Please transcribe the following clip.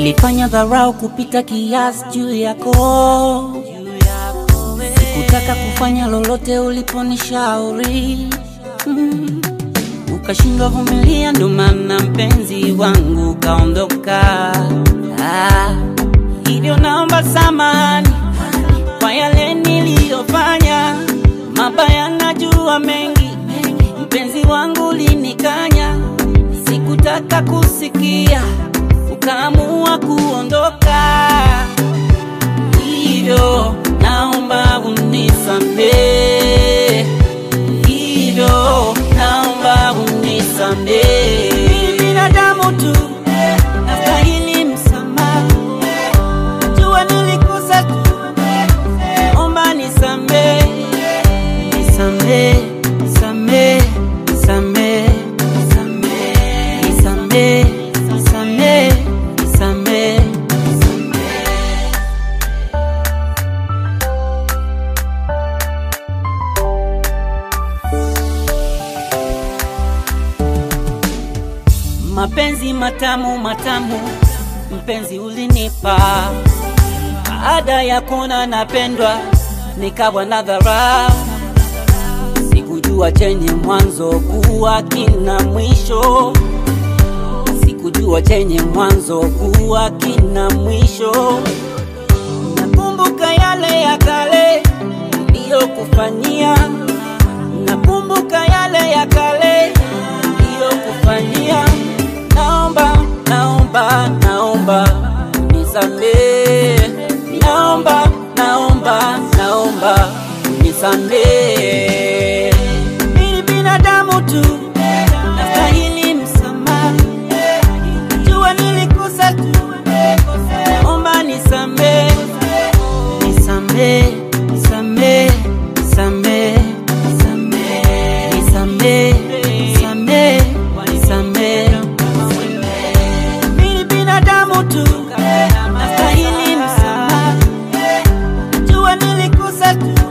Nilifanya dharau kupita kiasi juu yako, sikutaka kufanya lolote uliponishauri mm. Ukashindwa vumilia, ndo maana mpenzi wangu kaondoka. Ah, hivyo naomba samani kwa yale niliyofanya mabaya, najua mengi, mpenzi wangu linikanya, sikutaka kusikia, ukaamua kuondoka, hivyo naomba unisamehe, hivyo naomba unisamehe. Mimi binadamu tu, nastahili msamaha, jua nilikosa tu, naomba nisamehe, nisamehe, nisamehe, nisamehe, nisamehe, nisamehe, nisamehe, nisamehe, nisamehe. Mapenzi matamu matamu, mpenzi ulinipa, baada ya kuona napendwa, nikawa na dharau. Sikujua chenye mwanzo kuwa kina mwisho, sikujua chenye mwanzo kuwa kina mwisho. Nakumbuka yale ya kale niliyokufanyia, nakumbuka yale ya kale niliyokufanyia. Naomba, naomba, naomba nisamehe, naomba, naomba, naomba nisamehe. Mimi binadamu tu, nastahili msamaha, jua nilikosa tu, naomba nisamehe, nisamehe, nisamehe, nisamehe, nisamehe, nisamehe, nisamehe, nisamehe. Mimi binadamu tu, nastahili msamaha, jua nilikosa tu,